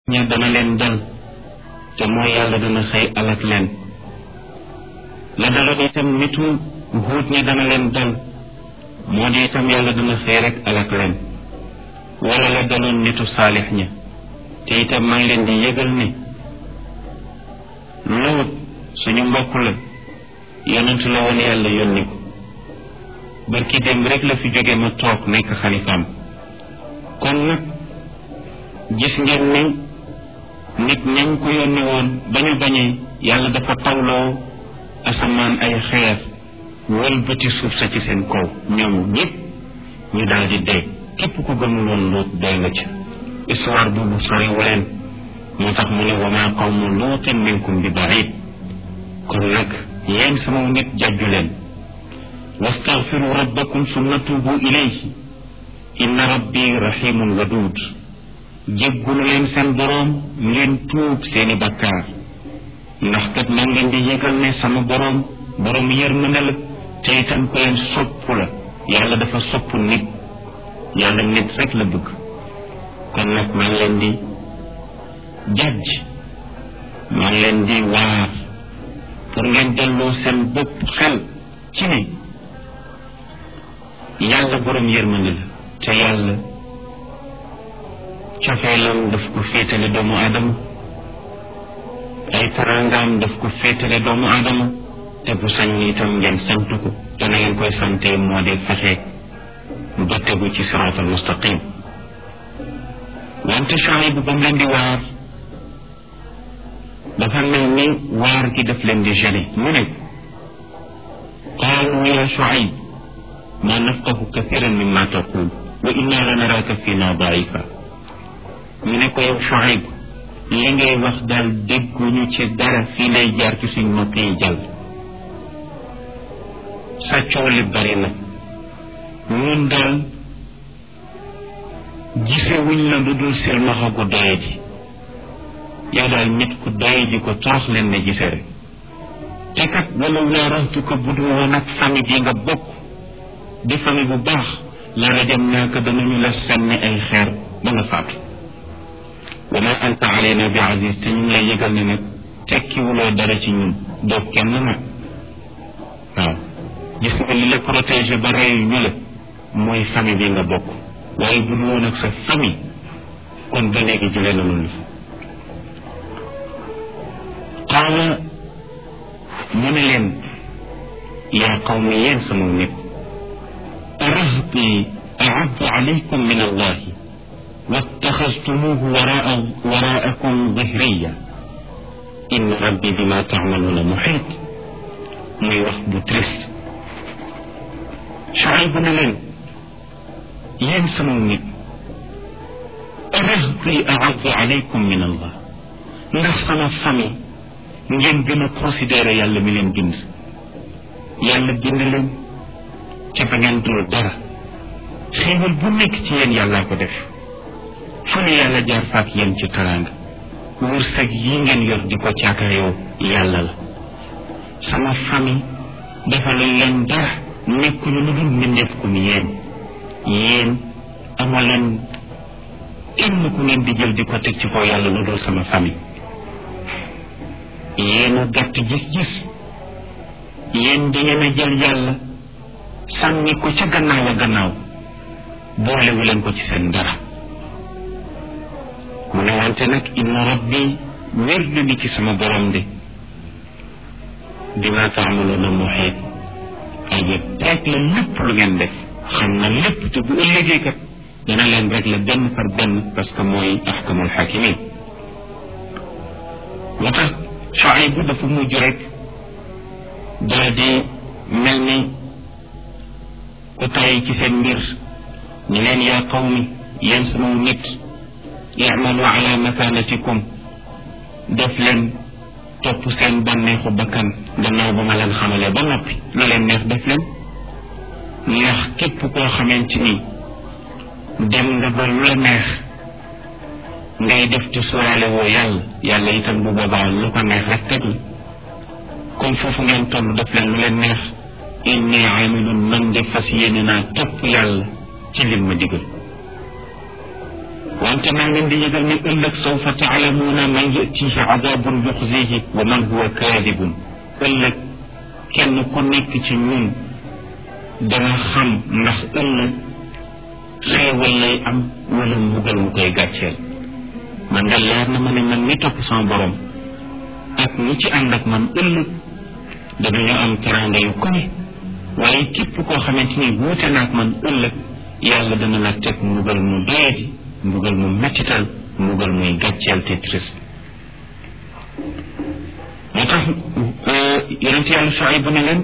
ña dana leen dal te mooy yàlla dana xëy alak leen la daloon itam nitu huut ña dana leen dal moo di itam yàlla dana xëy rek alak leen wala la daloon nitu saalix ña te itam maa ngi leen di yëgal ne loot suñu mbokk la yonent la woon yàlla yónni ko barki démb rek la fi jóge ma toog nekk xalifaam kon nag gis ngeen ne nit ñañ ko yónni woon bañu bañee yàlla dafa tawloo asamaan ay xeer wëlbati suuf sa ci seen kaw ñoom ñëpp ñu daal di dee képp ku gëmul woon luut dee nga ca histoire boobu soriwu leen moo tax mu ne wa maa qawmu luutin minkum bi baid kon nag yéen sama nit jàjju leen wastaghfiru rabbakum summa tuubu ilayhi inna rabbi rahimun wadud jéggulu leen seen boroom ngeen tuub seeni bakkaar ndax kat maa ngeen di yëgal ne sama boroom boroom yërmande la te itam ko leen sopp la yàlla dafa sopp nit yàlla nit rek la bëgg kon nag maa ngi leen di jàjj maa ngi leen di waar pour ngeen delloo seen bopp xel ci ne yàlla boroom yërmande la te yàlla cofeelam daf ko féetale doomu aadama ay tarangaam daf ko féetale doomu aadama te bu sañ itam ngeen sant ko te na ngeen koy sante moo di fexe ba tegu ci siraatal mustaqim wante Shuayb ba mu leen di waar dafa mel ni waar gi daf leen di gêné mu ne qaalu ya Shuayb ma nafqahu kathiran mimma taqul wa inna la naraka fina daifa ñu ne ko yow Shuayb li ngay wax daal dégguñu ci dara fii lay jaar ci suñ nopp yi jàll sa coow li bari na ñun daal gisewuñ la lu dul silmaxa gu doye ji yow daal nit ku doye ji ko torox leen ne gise rek te kat wala laa raxtu ko bu dul woon ak famille bi nga bokk di famille bu baax la rajam naaka danañu la sànni ay xeer ba nga faatu wa ma anta alayna bi aziz te ñu ngi lay yëgal ne nag tekkiwuloo dara ci ñun doo kenn nag waaw gis nga li la protégé ba reyu ñu la mooy famille bi nga bokk waaye bu dul woon ak sa famille kon ba léegi jëlee na lu qaala mu ne leen yaa qawmi yéen sama nit arahbi aaddu alaykum min allahi wattaxastumuhu waraa waraakum zahriya inna rabbi bima taamaluuna muxiit muy wax bu triste Shuayb ne leen yéen sama nit rahbi aaddu alaykum min allah ndax sama famille ngeen gën a considéré yàlla mi leen bind yàlla bind leen ca ba ngeen dul dara xéewal bu nekk ci yéen yàllaa ko def fu ne yàlla jaar faak yéen ci taraanga wërsëg yi ngeen yor di ko caakayoo yàlla la sama famille dafa luñ leen dara nekkuñu lu dul mbindeef ku ni yéen yéen amoo leen kenn ku ngeen di jël di ko teg ci kaw yàlla lu dul sama famille yéen a gàtt gis-gis yéen da ngeen a jël yàlla sànni ko ca gannaaw a gannaaw boolewu leen ko ci seen dara mu ne wante nag inna rabbi wér na ni ci sama borom de bima taamaloona muxiit ay yëpp rek la lépp lu ngeen def xam na lépp te bu ëllëgee kat dana leen rek la benn par benn parce que mooy axkamul xakimin moo tax Shuayb bu dafa mujj rek daal di mel ni ku tay ci seen mbir ñu leen yaa qawmi yéen sama nit i'malu ala makanatikum def leen topp seen bànneexu bakkan gannaaw ba ma leen xamalee ba noppi lu leen neex def leen ndax képp koo xamante ni dem nga ba lu la neex ngay def te sóoraale woo yàlla yàlla itam bu boobaa lu ko neex rek teg la comme foofu ngeen toll def leen lu leen neex inni amilun man de fas yéene naa topp yàlla ci lim ma digal wante maa ngeen di yëgal ni ëllëg sawfa taalamuuna man yatihi adabun yuxzihi wa man huwa kaadibun ëllëg kenn ku nekk ci ñun dana xam ndax ëllëg xeewal lay am wala mbugal mu koy gàcceel man nga leer na ma ne man mi topp sama borom ak ñi ci ànd ak man ëllëg danañu am teranga yu koy waaye képp koo xamante ni wuute naag man ëllëg yàlla dana la teg mbugal mu doyati mbugal mu mettital mbugal muy gàcceel te triste moo tax yonent yàlla Shuayb bu ne leen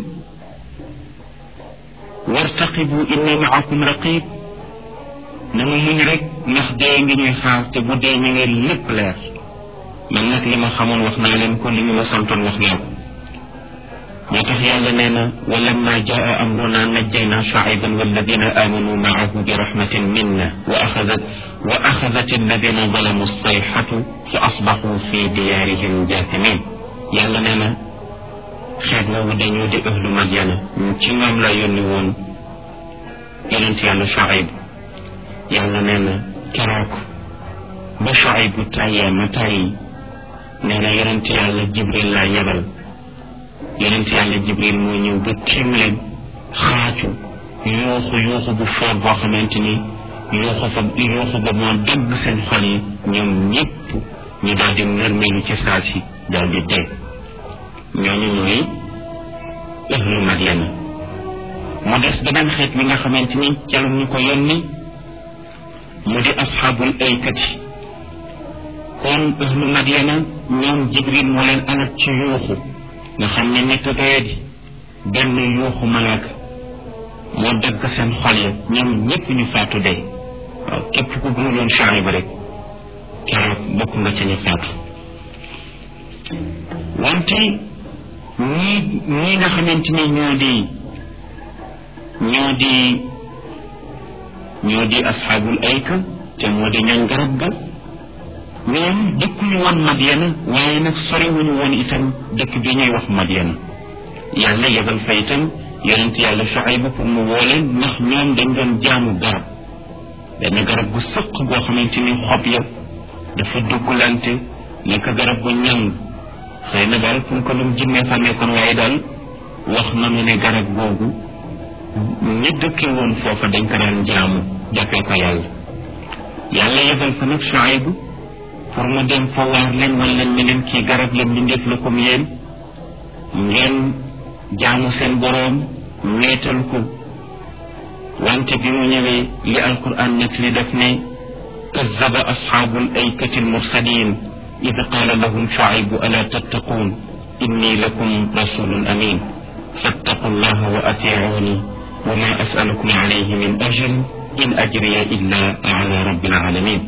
wartaqibu inni maakum raqib nanu muñ rek ndax dee ngi ñuy xaar te bu dee ñu ngeen lépp leer man nag li ma xamoon wax naa leen ko li ñu ma santoon wax naa ko moo tax yàlla nee na wa lamma jaa amruna najjayna shuayban walladina amanu maahu bi rahmatin minna wa axadat wa axadat alladina zalamu sayxatu fa asbaxu fi diyaarihim jaathimin yàlla nee na xeet woowu dañoo di ahlu madyana ci ñoom la yónni woon yonent yàlla shuayb yàlla nee na keroog ba Shuayb bu tàyyee ma tàyyi nee na yonent yàlla Jibril laa yebal yonent yàlla Jibril moo ñëw ba tiim leen xaacu yuuxu yuuxu bu foor boo xamante ni yuuxu fa yuuxu ba moo dëgg seen xol yi ñoom ñëpp ñu daal di nërmeelu ci saa si daal di dee ñooñu ñooy ahlu Madyana mu des beneen xeet bi nga xamante ni ca la ñu ko yónni mu di asxaabul aykati kon ahlu Madyana ñoom Jibril moo leen alal ci yuuxu nga xam ne nit doyadi benn yuuxu malaaka moo dagg seen xol ya ñoom ñëpp ñu faatu dee waaw képp ku gëmuloon Shuayb rek keroog bokk nga ca ñu faatu wante ñii ñii nga xamante ni ñoo di ñoo di ñoo di asxaabul ayka te moo di ñoom garab ga ñoom dëkkuñu woon Madyana waaye nag soriwuñu woon itam dëkk bi ñuy wax Madyana yàlla yebal fa itam yonent yàlla Shuayb pour mu woo leen ndax ñoom dañ doon jaamu garab benn garab gu sëq goo xamante ni xob ya dafa dugglante nekk garab gu ñàng xëy na daal pour ko lum jinnee fa nekkoon waaye daal wax nanu ne garab googu ñi dëkkee woon foofa dañ ko daan jaamu jàppee ko yàlla yàlla yebal fa nag Shuayb pour mu dem fa waar leen wan leen ne leen kii garab la mbindeef la comme yéen ngeen jaamu seen boroom weetal ko wante bi mu ñëwee li alquran nag li def ne kazaba asxaabul aykati almursalin id qaala lahum Shuayb ala tattaquun inni lakum rasulun amin fattaqu llaha wa atiuni wa ma asalukum alayhi min ajr in ajriya illa ala rabbil alamin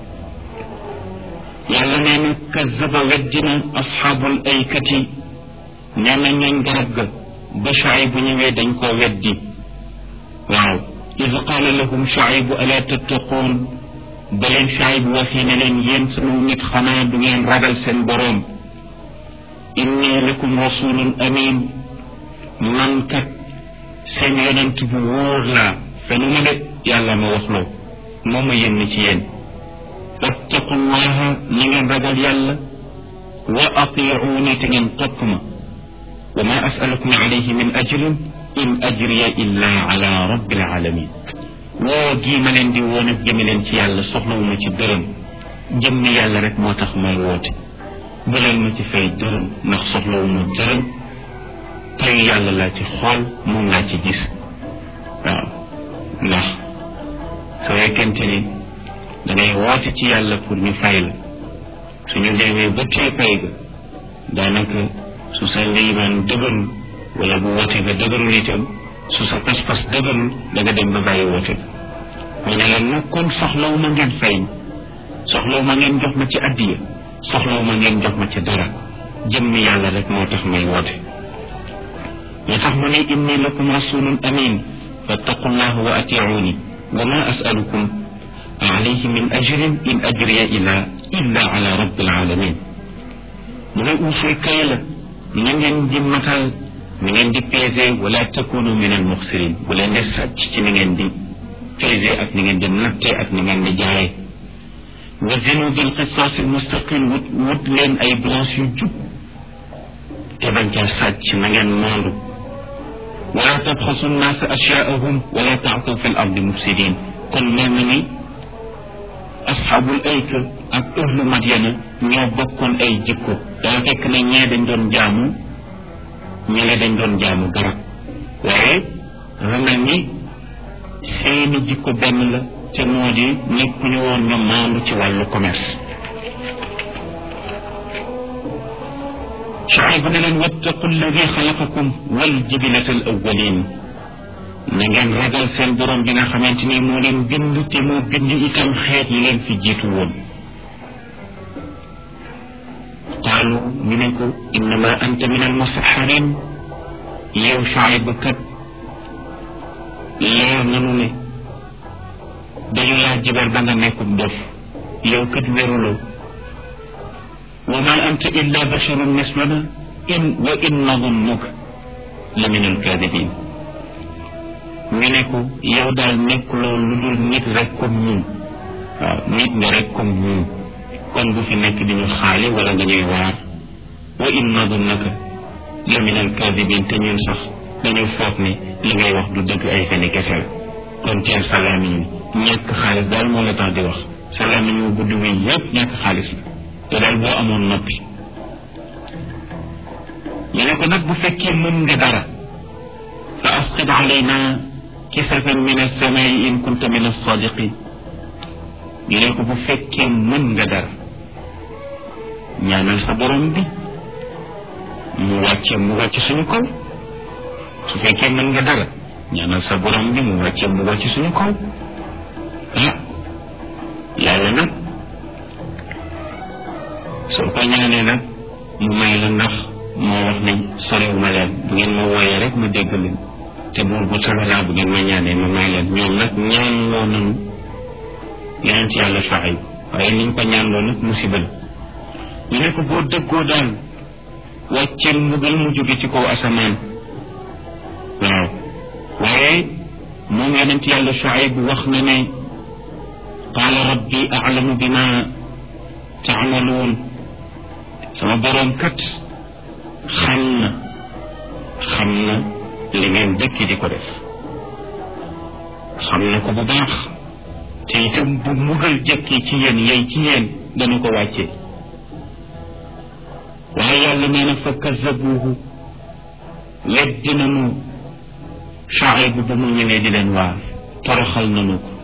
yàlla nee na kazaba weddina asxaabul aykati nee na ñooñ garab ga ba Shuayb bu ñëwee dañ koo weddi waaw id qaala lahum Shuayb ala tattaquun ba leen Shuayb waxee ne leen yéen sunu nit xanaa du ngeen ragal seen boroom inni lakum rasulun amin man kat seen yonent bu wóor laa fenu ma de yàlla ma wax loo moo ma yénn ci yéen wattaqullaha na ngeen ragal yàlla wa atiuuni te ngeen topp ma wa ma asalukum alayhi min ajrin in ajriya illa ala rabbil alamin woo gii ma leen di woon ak jëme leen ci yàlla soxlawuma ci dërëm jëmmi yàlla rek moo tax may woote bu leen ma ci fay dërëm ndax soxlawuma dërëm payu yàlla laa ci xool moom laa ci gis waaw ndax su fekkente ni dangay woote ci yàlla pour ñu fay la suñu demee ba tee pay ga daanaka su sa liimaan dëgërul wala bu woote ga dëgërul itam su sa pas-pas dëgërul da nga dem ba bàyyi woote ga mu ne leen nag kon soxlawu ma ngeen fay soxlawu ma ngeen jox ma ci addiya soxlawu ma ngeen jox ma ci dara jëmmi yàlla rek moo tax may woote moo tax mu ne inni lakum rasulun amin fattaqullaha wa atiuni wa ma asalukum alayhi min ajrin in ajriya ila illa ala rabbil alamin mu ne uufuy kay la na ngeen di matal ni ngeen di pesé wala takunu min al muxsirin bu leen di sàcc ci ni ngeen di pesé ak ni ngeen di natte ak ni ngeen di jaayee wa zinu bil qisaas al mustaqim wut wut leen ay balance yu jub te bañ caa sàcc na ngeen maandu wala tabxasu nnaasa ashyaahum wala taatu fi l ardi mufsidin kon mel na ni asxaabul ayka ak ahlu madyana ñoo bokkoon ay jikko daa fekk ne ñee dañ doon jaamu ñele dañ doon jaamu garab waaye dafa mel ni seeni jikko benn la te moo di nekkuñu woon ñu maandu ci wàllu commerce Shuayb ne leen wattaqu alladi xalaqakum wal jibilata al awwalin na ngeen ragal seen borom bi nga xamante ni moo leen bind te moo bind itam xeet yi leen fi jiitu woon qaalu ñu ne ko innama anta min almusaxarin yow Shuayb kat leer nanu ne dañu laa jibar ba nga nekkub dof yow kat wéruloo wa ma anta illa basharun misluna in wa in nadunnuka la min alkaadibin ñu ne ko yow daal nekkuloo lu dul nit rek comme ñun waaw nit nga rek comme ñun kon bu fi nekk di ñu xaale wala nga ñuy waar wa in nadunnaka la min alkaadibin te ñun sax dañu foog ni li ngay wax du dëgg ay feni kese la kon teel salaamiñ wi ñàkk xaalis daal moo la tax di wax salaamiñ wu gudd wi yépp ñàkk xaalis la te daal boo amoon noppi ñu ne ko nag bu fekkee mën nga dara fa asqid alayna kisafan min alsamai in kunta min alsadiqin ñu ne ko bu fekkee mën nga dara ñaanal sa borom bi mu wàcce mu wàcce suñu kaw su fekkee mën nga dara ñaanal sa borom bi mu wàcce mu wàcce suñu kaw ah yàlla nag soo ko ñaanee nag mu may la ndax moo wax ne soriwuma leen bu ngeen ma wooyee rek ma dégg leen te buur bu tabalaa bu ngeen ma ñaanee ma may leen ñoom nag ñaan loo nanu yeneen ci yàlla Shuayb waaye niñ ko ñaan loo nag musiba la ñu ne ko boo dëggoo daal wàcceel mbugal mu jóge ci kaw asamaan waaw waaye moom yeneen ci yàlla Shuayb wax na ne qaala rabbi a'lamu bima taamaluun sama boroom kat xam na xam na li ngeen dëkk di ko def xam na ko bu baax te itam bu mugal jëkki ci yéen yey ci yéen dana ko wàccee waaye yàlla nee na fa kazabuuhu weddi nanu Shuayb ba mu ñëwee di leen waar toroxal nanu ko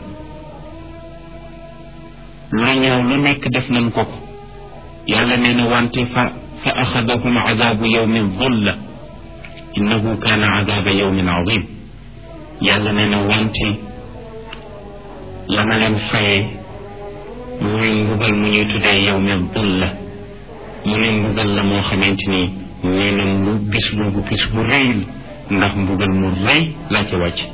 lu ñëw lu nekk def nañ ko ko yàlla nee na wante fa fa axadahum adabu yawmin dulla innahu kaana adaba yawmin adim yàlla nee na wante la ma leen fayee muy mbugal mu ñuy tuddee yawmin dulla mu ne mbugal la moo xamante ni nee na mu bis boobu bis bu rëy ndax mbugal mu rëy laa ci wàcc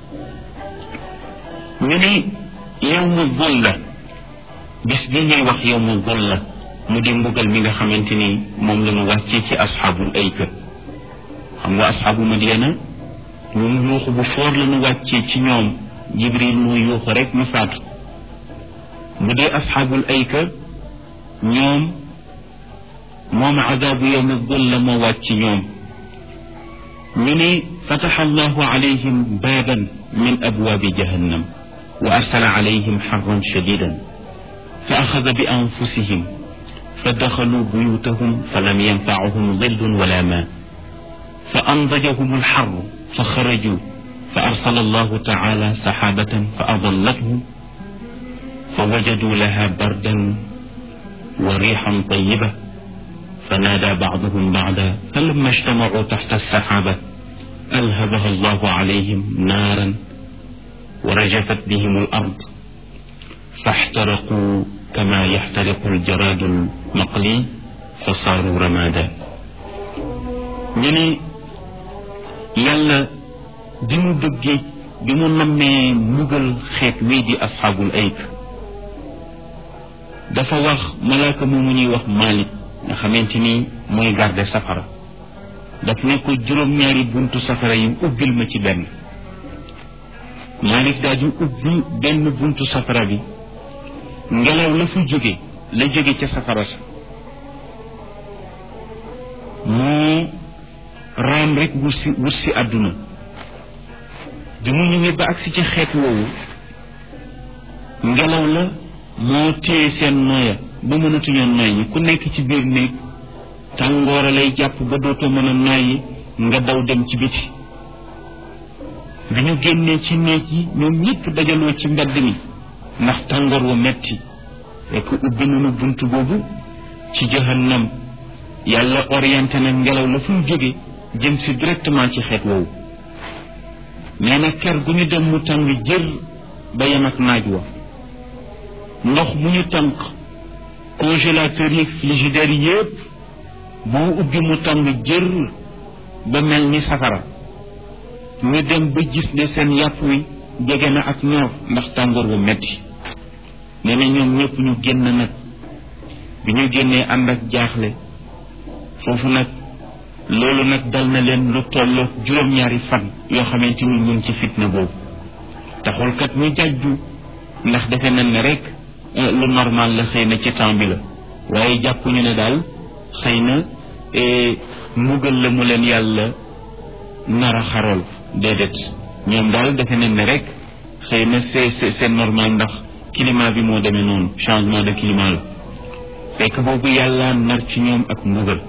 ñu ne yawmu dulla bis bi ñuy wax yawmu dulla mu di mbugal mi nga xamante ni moom la ñu wàccee ci asxaabul ayka xam nga asxaabu madiana ñun yuuxu bu foor la ñu wàccee ci ñoom jibril moo yuuxu rek ñu faatu bu dee asxaabul ayka ñoom moom adabu yawmi dulla moo wàcc ci ñoom ñu ne fataxa allahu alayhim baaban min abwaabi jahannam wa arsala alayhim xarran shadidan fa axada bi anfusihim فدخلوا بيوتهم فلم ينفعهم ظل ولا ماء فأنضجهم الحر فخرجوا فأرسل الله تعالى سحابة فأظلتهم فوجدوا لها بردا وريحا طيبة فنادى بعضهم بعدا فلما اجتمعوا تحت السحابة ألهبها الله عليهم نارا ورجفت بهم الأرض فاحترقوا كما يحترق الجراد المقلي فصاروا رمادا ñu ne yàlla bi mu bëggee bi mu nammee mugal xeet wii di asxaabul ayk dafa wax malaaka moomu ñuy wax Malik nga xamante ni mooy garde safara daf ne ko juróom-ñaari buntu safara yi ubbil ma ci benn Malik daal di ubbi benn buntu safara bi ngelaw la fu jóge la jóge ca safara sa moo raam rek wut si wut si àdduna bi mu ñëwee ba agsi ci xeet woowu ngelaw la moo téye seen nooya ba mënatuñoo noy ñi ku nekk ci biir néeg tàngoora lay jàpp ba dootoo mën a noyyi nga daw dem ci biti bi ñu génnee ci néeg yi ñoom ñëpp dajaloo ci mbedd mi ndax tàngoor wu metti fekk ubbi nañu bunt boobu ci jahannam yàlla orienté na ngelaw la fu mu jóge jëm si directement ci xeet woowu nee na ker gu ñu dem mu tàng jër ba yem ak naaj wa ndox mu ñu tànk congélateur yi frigidaire yépp boo ubbi mu tàng jër ba mel ni safara ñu dem ba gis ne seen yàpp wi jege na ak ñor ndax tàngoor bu metti nee na ñoom ñëpp ñu génn nag bi ñu génnee ànd ak jaaxle foofu nag loolu nag dal na leen lu tolloo juróom-ñaari fan yoo xamante ni ñu ngi ci fitna boobu taxul kat ñu jàjju ndax defe nañ ne rek lu normal la xëy na ci temps bi la waaye jàppuñu ne daal xëy na mbugal la mu leen yàlla nar a xarool déedéet ñoom daal defe nañ ne rek xëy na c'est c'est normal ndax climat bi moo demee noonu changement de climat la fekk boobu yàlla nar ci ñoom ak mbugal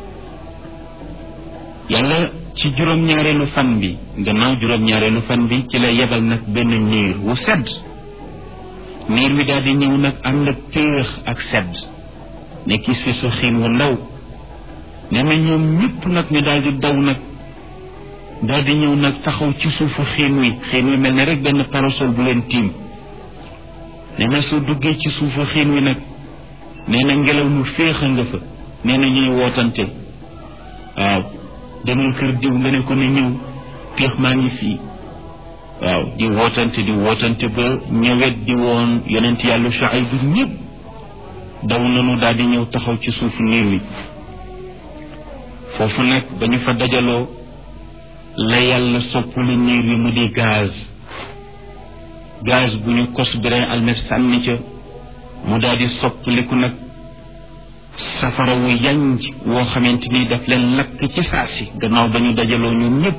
yàlla ci juróom-ñaareelu fan bi gannaaw juróom-ñaareelu fan bi ci la yebal nag benn niir wu sedd niir wi daal di ñëw nag ànd ak péex ak sedd nekk fi su xiin wu ndaw nee na ñoom ñëpp nag ñu daal di daw nag daal di ñëw nag taxaw ci suufu xiin wi xiin wi mel ne rek benn parasol bu leen tiim nee na soo duggee ci suufu xiin wi nag nee na ngelaw lu féex a nga fa nee na ñuy wootante waaw demal kër diw nga ne ko ne ñëw péex maa ngi fii waaw di wootante di wootante ba ñëwet di woon yonent yàlla Shuayb bu ñëpp daw nanu daal di ñëw taxaw ci suufu niir wi foofu nag ba ñu fa dajaloo la yàlla soppali niir wi mu di gaz gaz bu ñu kos birin almet sànni ca mu daal di soppaliku nag safara wu yanj woo xamante ni daf leen lakk ci saasi gannaaw ba ñu dajaloo ñoom ñëpp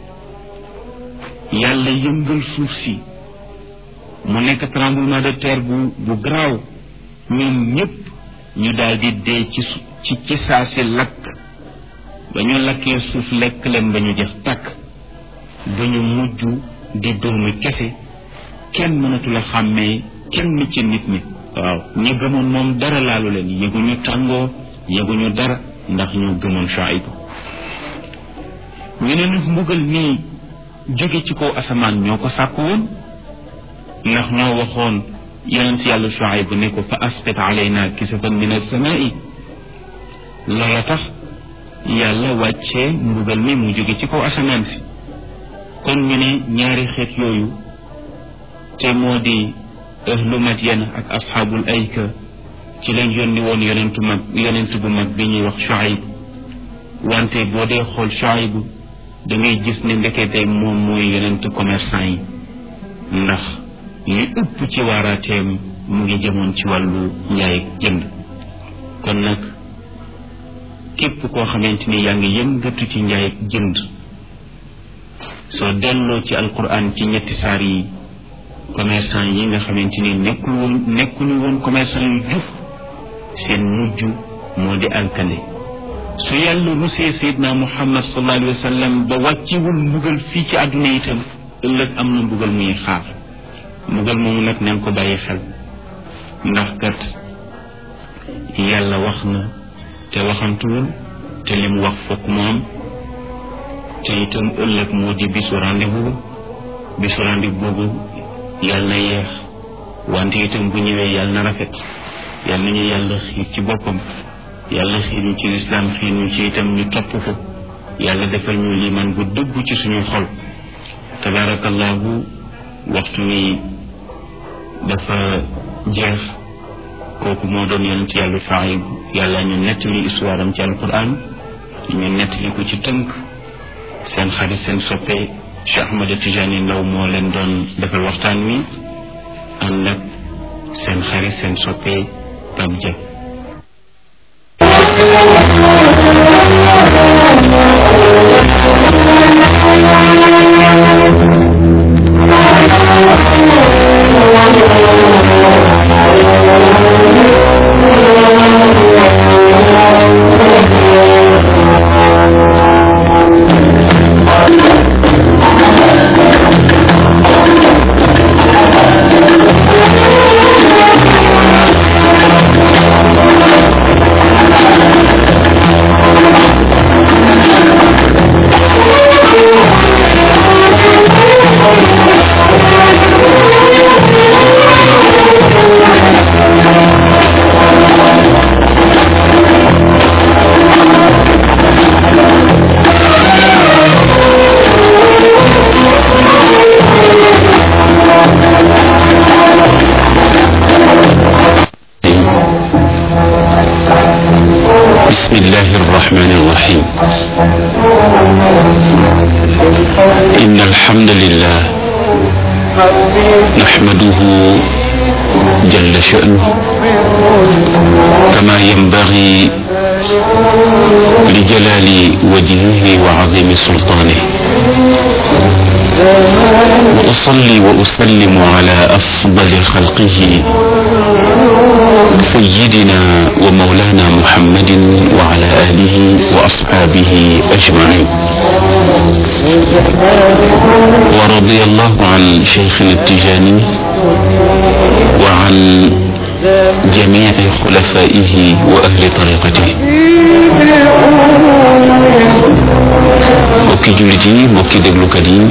yàlla yëngal suuf si mu nekk tremblement de terre bu bu garaaw ñoom ñëpp ñu daal di dee ci ci ci saasi lakk ba ñu lakkee suuf lekk leen ba ñu jeex tàkk ba ñu mujj di doomi kese kenn mënatu la xàmmee kenn ci nit ñi waaw ñi gëmoon moom dara laalu leen yëguñu tàngoo yëguñu dara ndax ñu gëmoon Shuayb ñu ne nag mbugal nii jóge ci kaw asamaan ñoo ko sàkk woon ndax ñoo waxoon yonent yàlla Shuayb ne ko fa asqit alayna kisafan min as-samaa'i loola tax yàlla wàccee mbugal mi mu jóge ci kaw asamaan si kon ñu ne ñaari xeet yooyu te moo di ahlu Madyan ak asxaabul ayka ci lañ yónni woon yonentu mag yonent bu mag bi ñuy wax Shuayb wante boo dee xool Shuayb da ngay gis ne ndekete moom mooy yonent commerçant yi ndax li ëpp ci waaraateem mu ngi jëmoon ci wàllu njaay ak jënd kon nag képp koo xamante ni yaa ngi yëngatu ci njaay ak jënd soo delloo ci alquran ci ñetti saar yi commerçant yi nga xamante ni nekkul woon nekkuñu woon commerçant yu jub seen mujj moo di alkande su yàlla rusee sayidna muhammad sallallahu alayhi wa sallam ba wàccewul mbugal fii ci àdduna itam ëllëg am na mbugal muy xaar mbugal moomu nag neen ko bàyyi xel ndax kat yàlla wax na te waxantuwul te li mu wax fokk mu am te itam ëllëg moo di bisu rendez-vous bisu rendez-vous boobu yàlla na yeex wante itam bu ñëwee yàlla na rafet yàlla nañu yàlla xiir ci boppam yàlla xiir ñu ci lislaam xiir ñu ci itam ñu topp ko yàlla defal ñu liman bu dëgg ci suñu xol tabarakallahu waxtu wi dafa jeex kooku moo doon yonent yàlla Shuayb yàlla ñu nettali histoire am ci alquran ñu nettali ko ci tënk seen xarit seen soppe Cheikh Ahmada Tijani Ndaw moo leen doon defal waxtaan wi ànd ak seen xarit seen soppe Pape Dia بسم الله الرحمن الرحيم إن الحمد لله نحمده جل شأنه كما ينبغي لجلال وجهه وعظيم سلطانه وأصلي وأسلم على أفضل خلقه سيدنا ومولانا محمد وعلى آله وأصحابه أجمعين ورضي الله عن شيخنا التجاني وعن جميع خلفائه وأهل طريقته mbokki jullit yi mbokki déglukat yi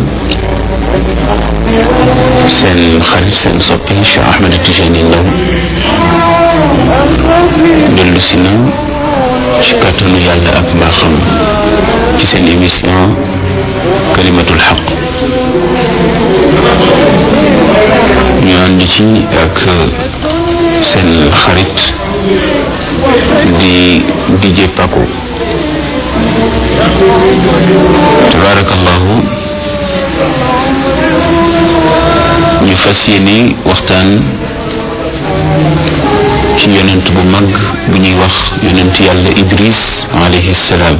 seen xarit seen soppi Cheikh Ahmed Tijani Ndaw dellu si na ci kàttanu yàlla ak mbaaxam ci seen émission kalimatul xaq ñu ànd ci ak seen xarit di DJ Paco tabarakallahu ñu fas yéene waxtaan ci yonent bu mag bu ñuy wax yonent yàlla Idris alayhi salaam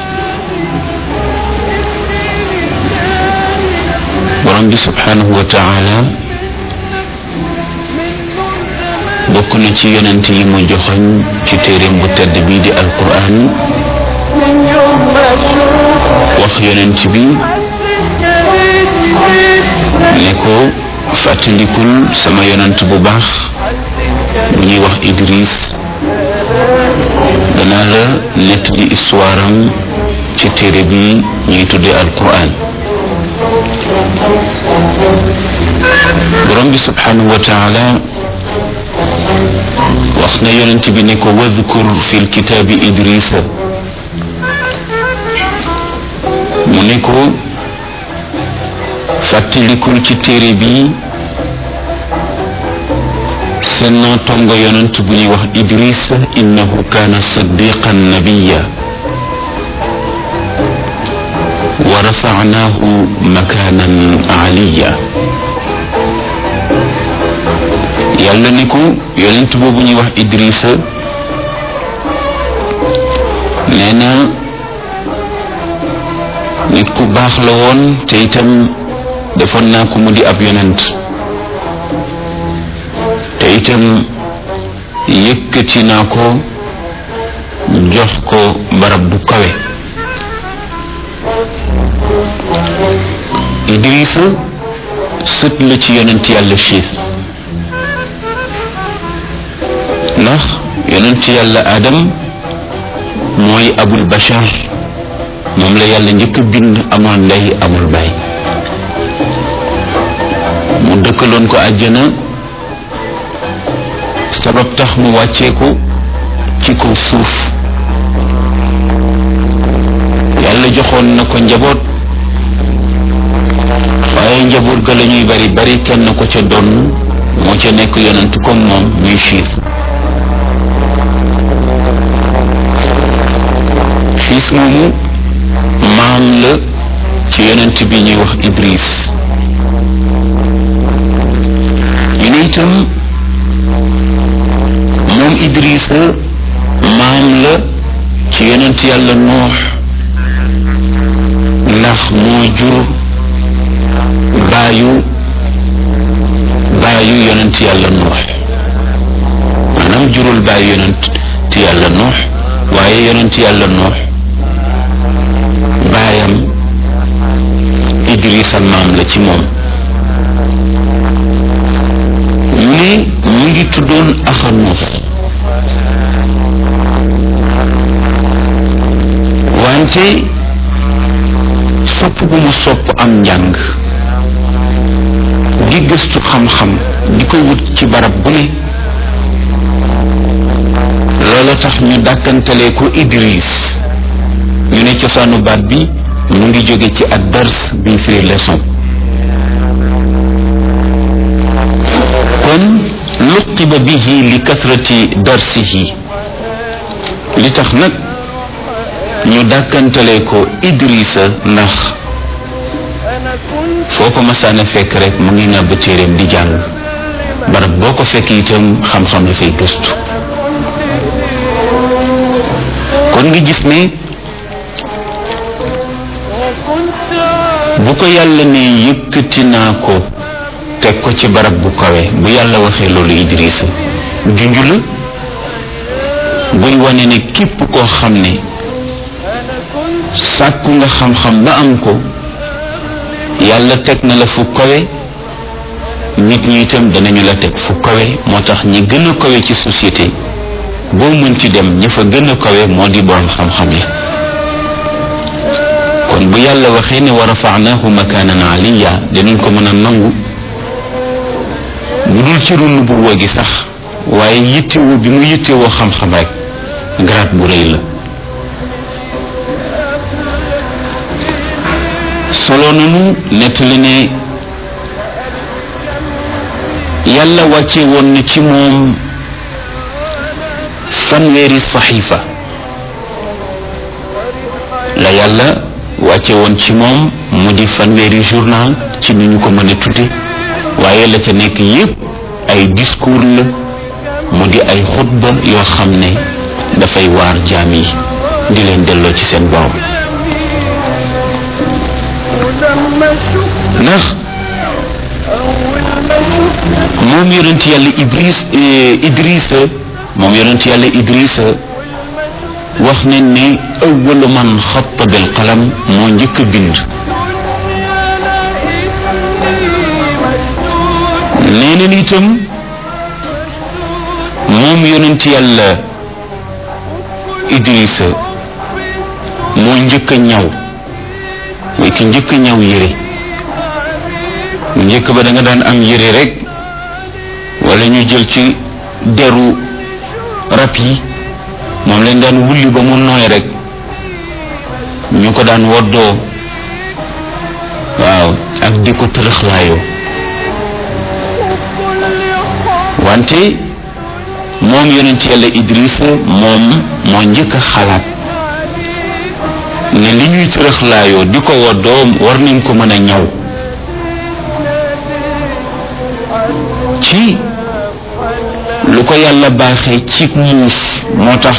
borom bi subhanahu wa taala bokk na ci yonent yi mu joxoñ ci téeréem bu tedd bii di alquran wax yonent bi ne ko fàttalikul sama yonent bu baax bu ñuy wax Idris danaa la nett di histoire am ci téere bi ñuy tudde alquran borom bi subhanahu wa taala wax na yonent bi ne ko wadkur fi lkitaabi idrisa mu ne ko fàttalikul ci téere bi seen tongo yonent bu ñuy wax idris innahu kaana sadiqan nabiya wa rafacnaahu makaanan aliya yàlla ne ko yonent boobu ñuy wax idrisa nee na nit ku baax la woon te itam defoon naa ko mu di ab yonent te itam yëkkati naa ko jox ko barab bu kawe Idrisa sët la ci yonent yàlla Chiis ndax yonent yàlla Adam mooy abul bashar moom la yàlla njëkk a bind amul ndey amul baay mu dëkkaloon ko àjjana sabab tax mu wàcceeku ci kaw suuf yàlla joxoon na ko njaboot waaye njaboot ga la ñuy bari bari kenn ko ca doon moo ca nekk yonent comme moom muy xiis xiis moomu maam la ci yonent bi ñuy wax Idris ñu ne itam moom Idrissa maam la ci yonent yàlla noox ndax moo jur baayu baayu yonent yàlla noox maanaam jurul baayu yonent yàlla noox waaye yonent yàlla noox baayam Idrissa maam la ci moom ñu ne mu ngi tuddoon axanuuf wante sopp bu mu sopp am njàng di gëstu xam-xam di ko wut ci barab bu ne loola tax ñu dàkkantalee ko Idris ñu ne cosaanu baat bi mu ngi jóge ci ad dars bi firi leçon kon luqiba bihi li kasrati darsihi li tax nag ñu dàkkantalee ko Idrissa ndax foo ko masaana fekk rek mu ngi ngàbb téeréem di jàng barab boo ko fekk itam xam-xam dafay gëstu kon nga gis ne bu ko yàlla ne yëkkati naa ko teg ko ci barab bu kawe bu yàlla waxee loolu Idrissa junj la buy wane ne képp koo xam ne sàkku nga xam-xam ba am ko yàlla teg na la fu kawe nit ñi itam danañu la teg fu kawe moo tax ñi gën a kawe ci société boo mën ci dem ña fa gën a kawe moo di borom xam-xam yi kon bu yàlla waxee ne wa rafaanahu makaanan aliya dinañ ko mën a nangu bu dul ci runu bu woo gi sax waaye yittewoo bi mu yittewoo xam-xam rek garaat bu rëy la solo nanu nettali ne yàlla wàcce woon na ci moom fanweeri saxiifa la yàlla wàcce woon ci moom mu di fanweeri journal ci ni ñu ko mën a tudde waaye la ca nekk yépp ay discours la mu di ay xutba yoo xam ne dafay waar jaam yi di leen delloo ci seen borom ndax moom yonent yàlla Ibris Idrissa moom yonent yàlla Idrissa wax nañ ne awwalu man xatta bil qalam moo njëkk a bind nee na itam moom yonent yàlla Idrissa moo njëkk a ñaw mooy ki njëkk a ñaw yére mu njëkk ba da nga daan am yére rek wala ñu jël ci deru rab yi moom lañ daan wulli ba mu nooy rek ñu ko daan woddoo waaw ak di ko tërëxlaayoo wante moom yonent yàlla Idrissa moom moo njëkk a xalaat ne li ñuy tërëxlaayoo di ko woddoo war nañ ko mën a ñaw ci lu ko yàlla baaxee ci muus moo tax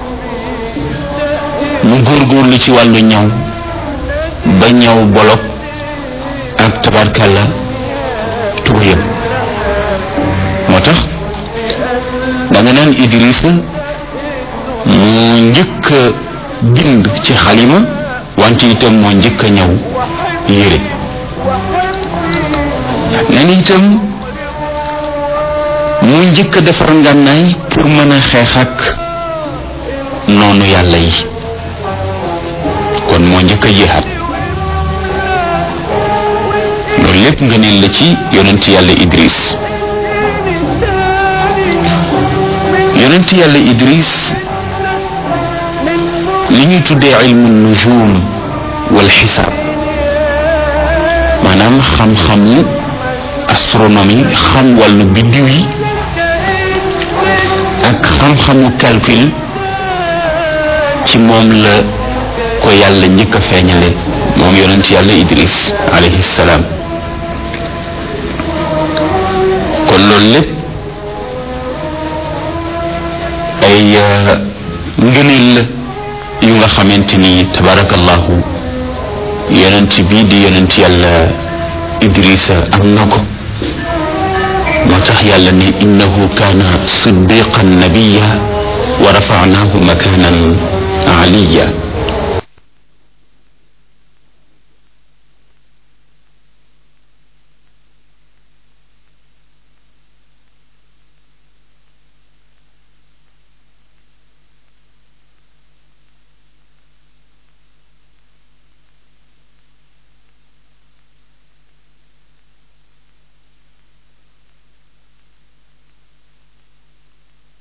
mu góorgóorlu ci wàllu ñaw ba ñaw bolok ak tabarkalla tubéyam moo tax da nga naan Idrissa moo njëkk a bind ci xalima wante itam moo njëkk a ñaw yére nen itam mu njëkk a defar ngànnaay pour mën a xeex ak noonu yàlla yi kon moo njëkk a jihaat loolu lépp nga neen la ci yonent yàlla Idris yonent yàlla Idris li ñuy tuddee ilmu nujum wal xisaab maanaam xam-xamu astronomie xam wàllu biddiw yi ak xam-xamu calcul ci moom la ko yàlla njëkk a feeñale moom yonent yàlla Idris alayhi salaam kon loolu lépp ay ngëneel la yu nga xamante ni tabarakallahu yonent bii di yonent yàlla idrisa am na ko moo tax yàlla ne innahu kaana siddiqan nabiya wa rafanahu makanan aliya